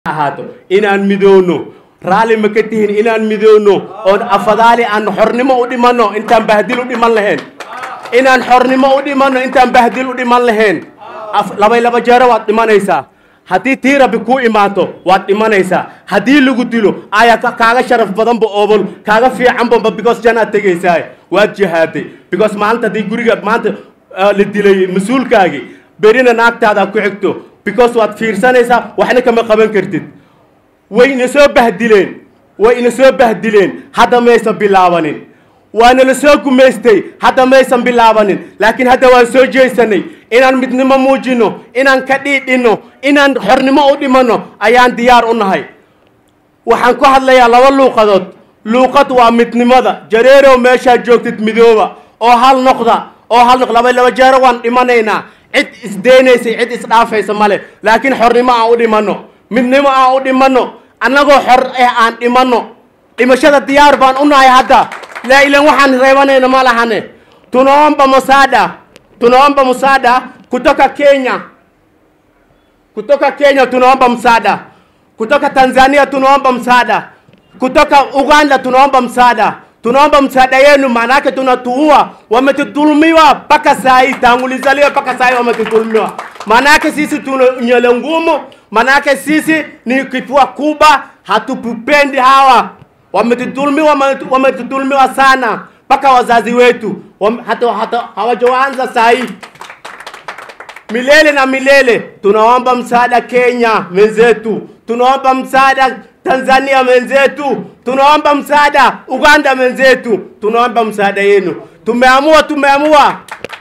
ahaato inaan midoono raalli ma ka tihin inaan midoono oon afadaali aan xornimo u dhimanno intaan bahdil u dhiman lahayn inaan xornimo u dhimanno intaan bahdil u dhiman lahayn labay laba jeero waad dhimanaysaa haddii tii rabbi kuu imaato waad dhimanaysaa haddii lagu dilo ayaa kaaga sharaf badanba oobol kaaga fiicanba because janaad tegaysaa waad jihaaday because maalinta haddii guriga maanta la dilay mas-uulkaagii berina naagtaada ku xigto because waad fiirsanaysaa waxna kama qaban kartid way ina soo bahdileen way ina soo bahdileen hadda maysan bilaabanin waana la soo gumaystay hadda maysan bilaabanin laakiin hadda waan soo jeesanay inaan midnimo muujino inaan ka dhiidhinno inaan xornimo u dhimanno ayaan diyaar u nahay waxaan ku hadlayaa laba luuqadood luuqad waa midnimada jareerow meeshaad joogtid midooba oo hal noqda oo hal noq laba laba jeero waan dhimanaynaa cid isdeynaysay cid isdhaafaysa male laakiin xornimo aan u dhimanno midnimo aan u dhimanno annagoo xor eh aan dhimanno dhimashada diyaar baan u nahay hadda laa ilan waxaan reebanayna ma lahane tunaomba musaada tunaomba musaada kutoka Kenya kutoka Kenya tunaomba msaada kutoka Tanzania tunaomba msaada kutoka Uganda tunaomba msaada tunaomba msaada yenu, maanake tunatuua, wametudhulumiwa mpaka saa hii, tangu lizaliwa mpaka saa hii wametudhulumiwa. Maanake sisi tuna nywele ngumu, maanake sisi ni kifua kubwa, hatupendi hawa. Wametudhulumiwa, wametudhulumiwa sana, mpaka wazazi wetu hata, hata hawajaanza saa hii milele na milele. Tunaomba msaada Kenya wenzetu, tunaomba msaada Tanzania wenzetu, tunaomba msaada Uganda wenzetu, tunaomba msaada yenu. Tumeamua, tumeamua.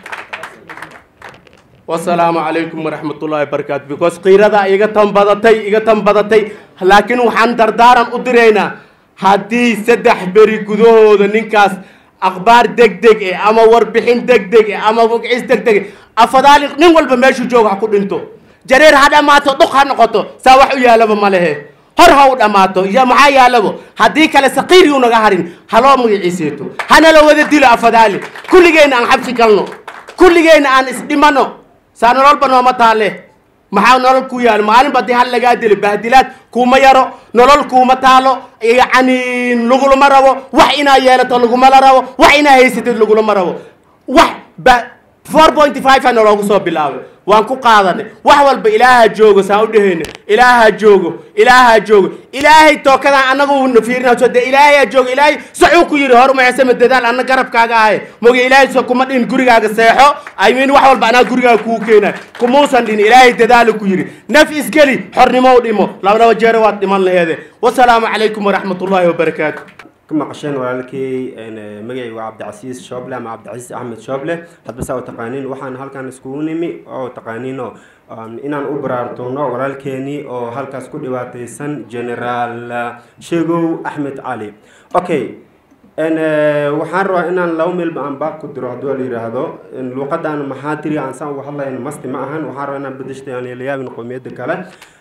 wasalaamu calaykum waraxmatullaahi wabarakaatu because qiirada iga tan badatay iga tan badatay laakiin waxaan dardaaran u diraynaa haddii saddex beri gudahooda ninkaas akhbaar deg deg eh ama warbixin deg deg eh ama wagcis deg deg afadaali nin walba meeshuu jooga ha ku dhinto jareer ha dhammaato dhuq ha noqoto saa wax u yaalaba ma lehe hor ha u dhammaato iyo maxaa yaalabo haddii kale saqiir yuu naga harin haloo magaciiseeto hanala wada dilo afadaali kulligeenna aan xabsi galno kulligeenna aan isdhimano saa nololba nooma taale maxaa nolol ku yaalo maalin ba dii hal lagaa dilo bahdilaad kuuma yaro nolol kuuma taalo yacni lagulama rabo wax inaa yeelato lagumala rabo wax inaa haysatid lagulama rabo wax ba four point five a naloogu soo bilaabay waan ku qaadanay wax walba ilaaha joogo saan u dhehayna ilaaha joogo ilaaha joogo ilaahay tookadan annagu fiirinaso dee ilaahayaa joogo ilaahay saxuu ku yidhi hor macsama dadaal anna garabkaaga ahay moge ilaahay so kuma dhihin gurigaaga seexo i mean wax walba anaa gurigaaga kuu keenay kumuusan dhihin ilaahay dadaalu ku yidhi naf isgeli xornimo u dhimo laba laba jeero waad dhiman laheede wasalaamu calaykum waraxmatullaahi wabarakaatu maqasheen walaalkay magacii waa cabdicasiis shooble ama cabdicasiis axmed shooble hadba saa u taqaaniin waxaan halkan iskugu nimi oo taqaaniino inaan u baraartoono walaalkeenii oo halkaas ku dhibaataysan generaal sheegow axmed cali okay waxaan rabaa inaan laba meelba aan baaq ku diro hadduu la yidhaahdo luuqadan maxaa tiri aan saan uga hadlayn masti ma ahan waxaan rabaa inaan bedeshta aan la yaabin qowmiyadda kale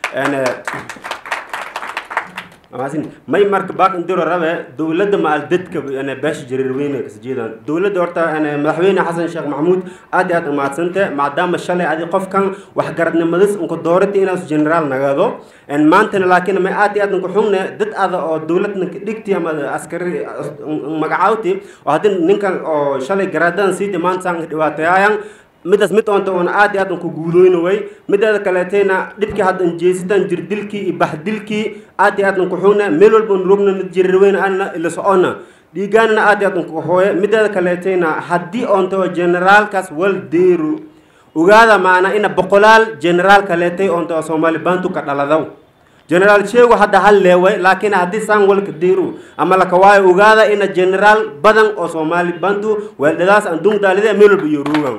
may marka baak indiro rabe dowladda maal dadka beesha jareer weyne kasjeedaan dowladda horta madaxweyne xasan sheekh maxamuud aad iyo aad umaadsante maadaama shalay adi qofkan waxgaradnimadis unka doorata inaas generaal nagado maantana laakiin may aad iyo aad unka xungne dad ada oo dowladna dhigti ama askari magacaawti oo haddii ninkan oo shalay garaadadan siiti maanta saan dhibaatayaayan midaas mid oonta oona aad iyo aad unka guulooyna way mideeda kaleetayna dhibkii haddan jeesitan jirdilkii iyo bahdilkii aad iyo aad unka xugna meel walba un rogna jirirweyna ana ila socona dhiigaanna aad iyo aad unka hooye mideeda kaleetayna haddii oonta oo generaalkaas wal deeru ogaada maana ina boqolaal generaal kaleetay oonta oo soomaali bantu ka dhaladaw generaal sheego hadda hal leeway laakiin haddii saan walka deeru ama laka waayo ogaada ina generaal badan oo soomaali bantu weeldhadaas aan dungdaalide meel walba iyo roogan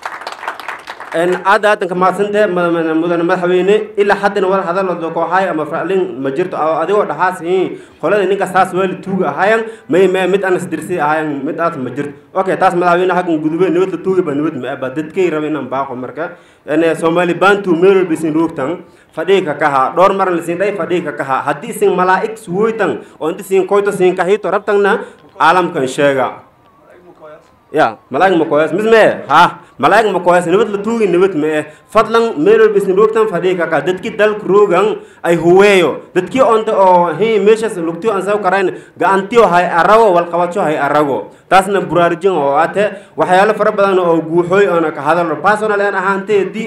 aad aadanka maadsantee mudane madaxweyne ilaa haddana wal hadalooda kooxaay ama raalin ma jirto adigoo dhaxaas qolada ninka saas weeli tuuga ahaayan may may mid aan isdirsi ahaayan mid aas ma jirto okay taas madaxweyne xaggan gudube nabad la tuuga ba nabad ma aba dadkay raba inaan baaqo marka soomaali bantu meel walba isin roogtan fadhiga kaha dhowr maran lisin dhay fadhiga kaha haddii isin malaa'ig suwoytan oo inta siin koyto siin kahito rabtanna caalamkan sheega ya malaa'ig ma koyas misme ha malaa'ig ma koyas nabad la tuugi nabad ma eh fadlan meel walba isna roogtan fadhii kaka dadki dalka roogan ay huweeyo dadki onta oo hi meeshas lugtiyo aan saw karayn gacantiyo hay arago walqabadsho hay arago taasna buraarujin oo ate waxyaalo fara badan oo guuxooy oona ka hadalo personal aan ahaantee di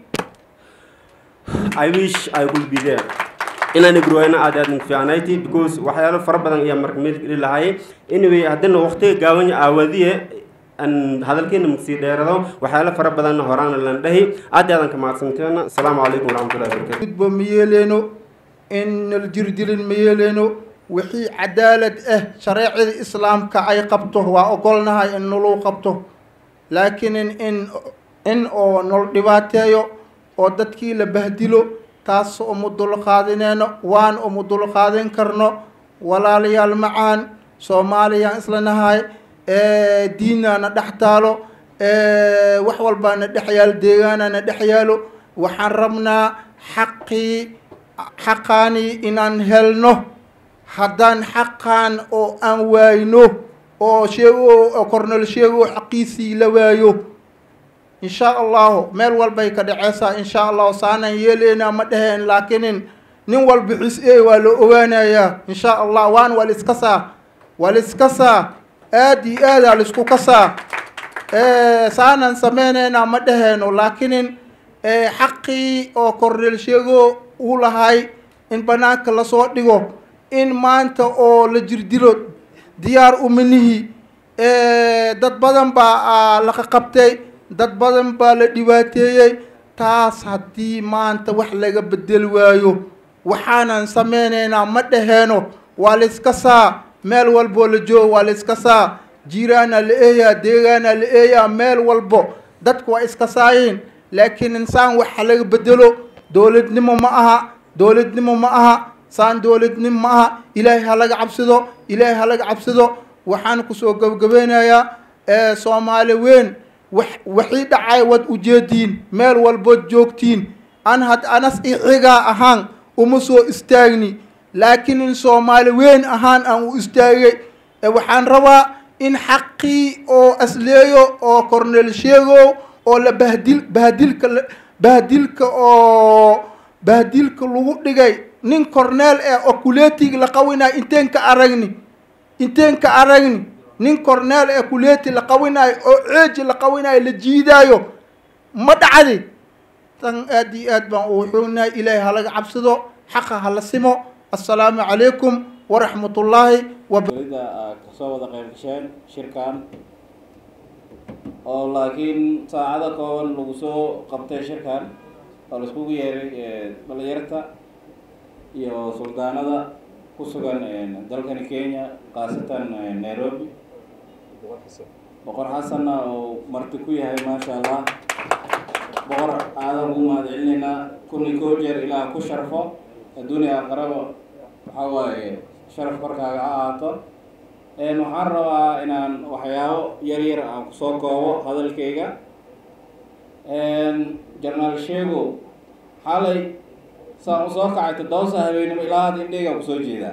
I wish I could be there inaan igrooyna aad aad fiicnayti because waxyaalo fara badan ayaa marka meel geli lahay anyway haddana waqtiga gaaban aawadiye aan hadalkeena magsii dheerado waxyaalo fara badanna horaana lan dhahi aad aadan ka mahadsanteena asalaamu calaykum waraxmatullahi wabarakatu gudbo ma yeeleyno in nal jirdilin ma yeeleyno wixii cadaalad ah shareecada islaamka ay qabto waa ogolnahay in naluu qabto laakiin in in in oo nol dhibaateeyo oo dadkii la bahdilo taas uma dulqaadineyno waan uma dulqaadin karno walaalayaal macaan soomaaliyaan isla nahay diinaana dhex taalo wax walbaana dhex yaalo deegaanana dhex yaalo waxaan rabnaa xaqii xaqaanii inaan helno haddaan xaqaan oo aan waayno oo sheego oo kornol sheego xaqiisii la waayo in sha allahu meel walbay ka dhaceysaa in sha allahu saanaan yeeleynaa ma dheheen laakinin nin walba xis e waa la ogaanayaa in sha allah waan waa laiska saa waa laiska saa aad iyo aadaa laisku kasaa saanaan sameyneynaa ma dhaheeno laakinin xaqii oo kornel sheego uu lahay in banaanka lasoo dhigo in maanta oo la jirdilo diyaar umanihi dad badan baa laqa qabtay dad badan baa la dhibaateeyey taas haddii maanta wax laga bedel waayo waxaanan sameyneynaa ma dhaheeno waa layska saa meel walboo la joogo waa layska saa jiiraana la eeyaa deegaana la eeyaa meel walbo dadku waa iska saayiin laakiin insaan waxa laga bedelo dowladnimo ma aha dowladnimo ma aha saan dowladnimo ma aha ilaahay ha laga cabsido ilaahay ha laga cabsido waxaan kusoo gabagabeynayaa soomaali weyn wax waxii dhacay wad ujeediin meel walbood joogtiin an had anas ixigaa ahaan uma soo istaagni laakiin in soomaali weyn ahaan aan u istaagay waxaan rabaa in xaqii oo asleeyo oo cornel sheego oo la bahdil bahdilka bahdilka oo bahdilka lagu dhigay nin corneel eh oo kuleetig la qawinayo inteen ka aragni inteen ka aragni nin corneel ee kuleeti la qawinaayo oo ceeji la qawinaayo la jiidaayo ma dhacdi tan aad iyo aad baan u wuxuunahay ilaahay ha laga cabsado xaqa ha la simo assalaamu calaykum waraxmat ullaahi wabda aad kasoo wada qayb gasheen shirkan oo laakiin saacada kooban lagu soo qabtay shirkan oo laiskugu yeeray dhalinyarta iyo suldaanada ku sugan dalkani kenya khaasatan nairobi boqor xasanna oo marti ku yahay maasha allah boqor aadan ugu mahad celinaynaa kun iyo koo jeer ilaa ku sharfo adduuniya aqraba waxaa waaye sharaf korkaaga ha ahaato waxaan rabaa inaan waxyaabo yar yar aan kusoo koobo hadalkayga jarnaal sheego xalay saan usoo kacay toddoba habeenimo ilaa hadda indheyga kusoo jeedaa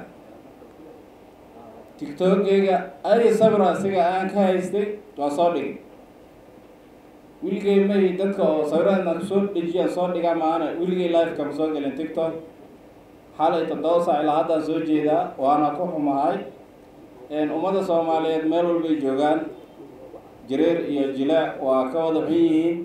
tiktokeyga adi sabira asiga aan ka haystay waa soo dhigay wiligay may dadka oo sawiradan kusoo dhejiyaan soo dhigaa maana wiligay liveka ma soo gelin tiktok xalay toddoba saac ilaa haddaan soo jeedaa waana ku xumahay ummadda soomaaliyeed meel walbay joogaan jareer iyo jilaac waa ka wada xun yihiin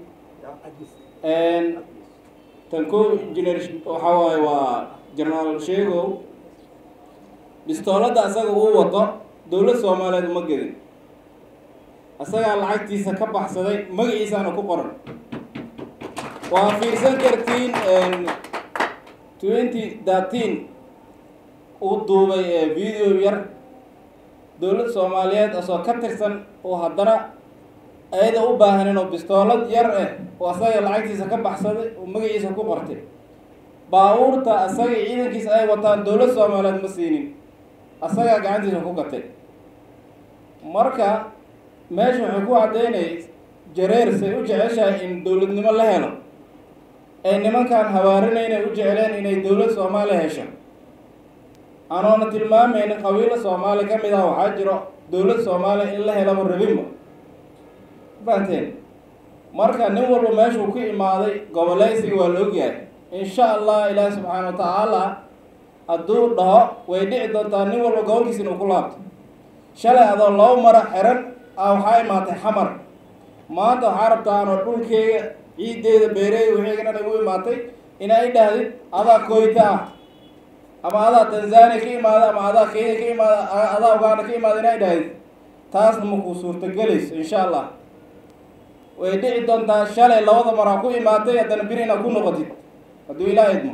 tan ko engineer waxaa waaye waa generaal sheegow bistooladda asaga uu wato dowlad soomaaliyeed uma gedin asagaa lacagtiisa ka baxsaday magaciisaana ku qoran waa fiirsan kartiin twenty thirteen uu duubay video yar dowlad soomaaliyeed asoo ka tirsan oo haddana ayada u baahanin oo bistoolad yar eh oo asaga lacagtiisa ka baxsaday oo magaciisa ku qortay baabuurta asaga ciidankiisa ay wataan dowlad soomaaliyeed ma siinin asagaa gacantiisa ku gatay marka meesha waxay ku caddaynay jareer say u jeceshahay in dowladnimo la helo ay nimankaan habaarinaynay u jecleen inay dowlad soomaaliya hesho anoona tilmaamaynin qabiilo soomaali ka mid ah waxaa jiro dowlad soomaaliya in la helaba rabinba fahanteen marka nin walba meeshuu ku imaaday goboleysiga waa la ogyahay insha allah ilaahi subxaana wa tacaala hadduu dhaho way dhici doontaa nin walba gobolkiisa inuu ku laabto shalay adoo laba mara xiran a waxaa imaatay xamar maanta waxaa rabtaa anoo dhulkeyga ciideeda beereeda wixeyga dhan igu imaatay inaa i dhahdid adaa koyta ah ama adaa tanzania ka imaada ama adaa kenya ka imaada adaa uganda ka imaada inaa i dhahdid taasna makuu suurtagelayso insha allah way dhici doontaa shalay labada maraa ku imaatay haddana bir inaad ku noqotid hadduu ilaa idmo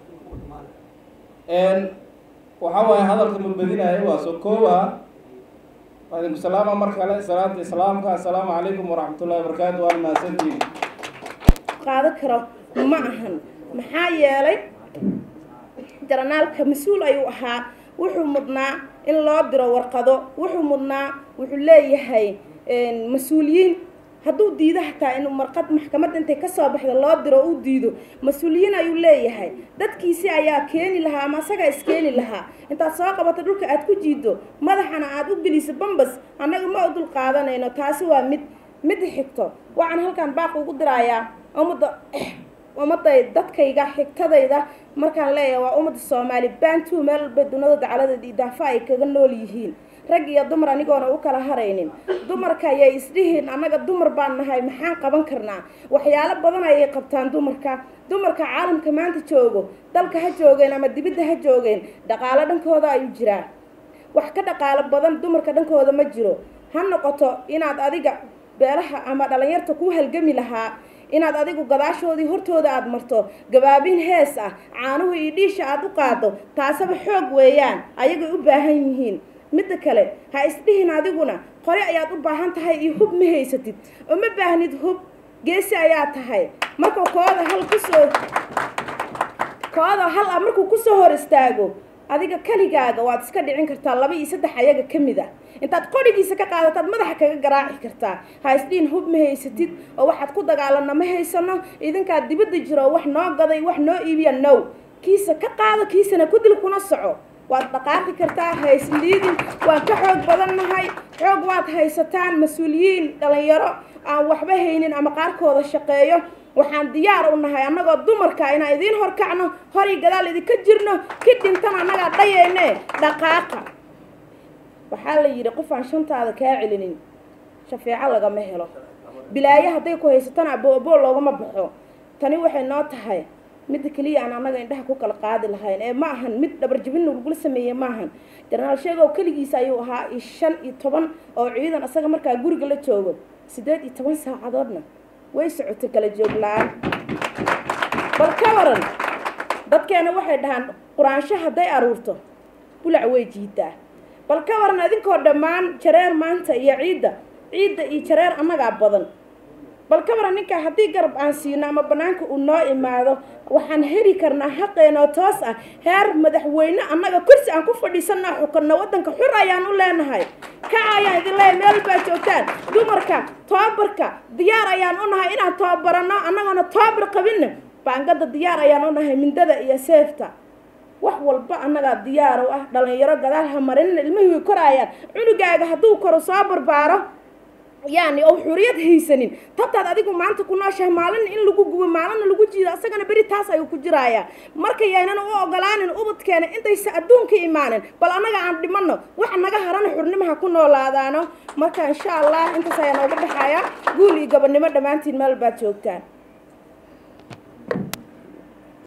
waxa waaye hadalka ma badinayo waa soo kooba waadinku salaama mar kale salaanta islaamka assalaamu calaykum waraxmatullahi wabarakaatu waana mahadsantihin qaado karo ma ahan maxaa yeelay jaranaalka mas-uul ayuu ahaa wuxuu mudnaa in loo diro warqado wuxuu mudnaa wuxuu leeyahay mas-uuliyiin hadduu diido hataa inuu marqad maxkamadda intay kasoo baxda loo diro uu diido mas-uuliyiin ayuu leeyahay dadkiisi ayaa keeni lahaa ama asagaa iskeeni lahaa intaad soo qabato dhulka aad ku jiido madaxana aad u geliso bambas annaga ma u dul qaadanayno taasi waa mid midda xigto waxaan halkaan baaq ugu dirayaa ummadda ummadday dadkayga xigtadayda markaan leeyahay waa ummadda soomaali baantuu meel walba dunida dacaladeeda iyo daafa ay kaga nool yihiin rag iyo dumar anigoona u kala haraynin dumarka ayay isdhihiin annaga dumar baan nahay maxaan qaban karnaa waxyaalo badan ayay qabtaan dumarka dumarka caalamka maanta joogo dalka ha joogeen ama dibidda ha joogeen dhaqaalo dhankooda ayuu jiraa wax ka dhaqaalo badan dumarka dhankooda ma jiro ha noqoto inaad adiga beelaha ama dhalinyarta ku halgami lahaa inaad adigu gadaashoodii hortooda aada marto gabaabin hees ah caanuhu iyo dhiisha aada u qaado taasaba xoog weeyaan ayagay u baahan yihiin midda kale ha isdhihin adiguna qore ayaad u baahan tahay iyo hub ma haysatid oo ma baahnid hub geesi ayaa tahay marka kooda hal kusoo kooda hal ah markuu kusoo hor istaago adiga keligaaga waad iska dhicin kartaa laba iyo saddex ayaga ka mid ah intaad qorigiisa ka qaadataad madaxa kaga garaaci kartaa ha isdhihin hub ma haysatid oo waxaad ku dagaalana ma haysano idinkaa dibadda jiro wax noo gaday wax noo iibiya now kiisa ka qaado kiisana ku dil kuna soco waad dhaqaaqi kartaa ha isliidin waan ka xoog badan nahay xoog waad haysataan mas-uuliyiin dhalinyaro aan waxba haynin ama qaarkooda shaqeeyo waxaan diyaar u nahay annagoo dumarka inaan idiin horkacno horay gadaal idinka jirno ki dhintan annagaa dhayeyne dhaqaaqa waxaa la yidhi qof aan shantaada kaa celinin shafeeco lagama helo bilaayo hadday ku haysatana abooboo loogama baxo tani waxay noo tahay midda keliya aan annaga indhaha ku kala qaadi lahayn ee ma ahan mid dhabarjabin lagula sameeye maahan jenaraal sheegow keligiisa ayuu ahaa iyo shan iyo toban oo ciidan asaga markaa guriga la joogo siddeed iyo toban saacadoodna way socotay kala joog la-aan bal ka waran dadkeena waxay dhahaan quraansho hadday aruurto bulac way jiidaa bal ka waran idinkoo dhammaan jareer maanta iyo ciidda ciidda iyo jareer annagaa badan bal ka waran ninkaa haddii garab aan siino ama banaanka uu noo imaado waxaan heli karnaa xaqeenoo toos ah heer madaxweyne annaga kursi aan ku fadhiisanaa xukanno waddanka xur ayaan u leenahay kaca ayaan idin leeyahay meel baa joogtaan dumarka toobarka diyaar ayaan u nahay inaan toobaranno annagoona toobar qabinna baangada diyaar ayaan u nahay mindada iyo seefta wax walba annagaa diyaar u ah dhalinyaro gadaal ha marinina ilmihii way koraayaan cunugaaga hadduu koro soo barbaaro yani oo xuriyad haysanin tabtaad adigu maanta ku nooshahay maalina in lagu gubo maalina lagu jiido asagana beri taas ayuu ku jiraaya marka yaynan u ogolaanin ubadkeena intaysa adduunka imaanin bal annaga aan dhimano waxa naga harana xurnimaha ku noolaadaano marka insha allah intaas ayaa nooga baxaya guul iyo gabadnimo dhammaantiin meel baad joogtaan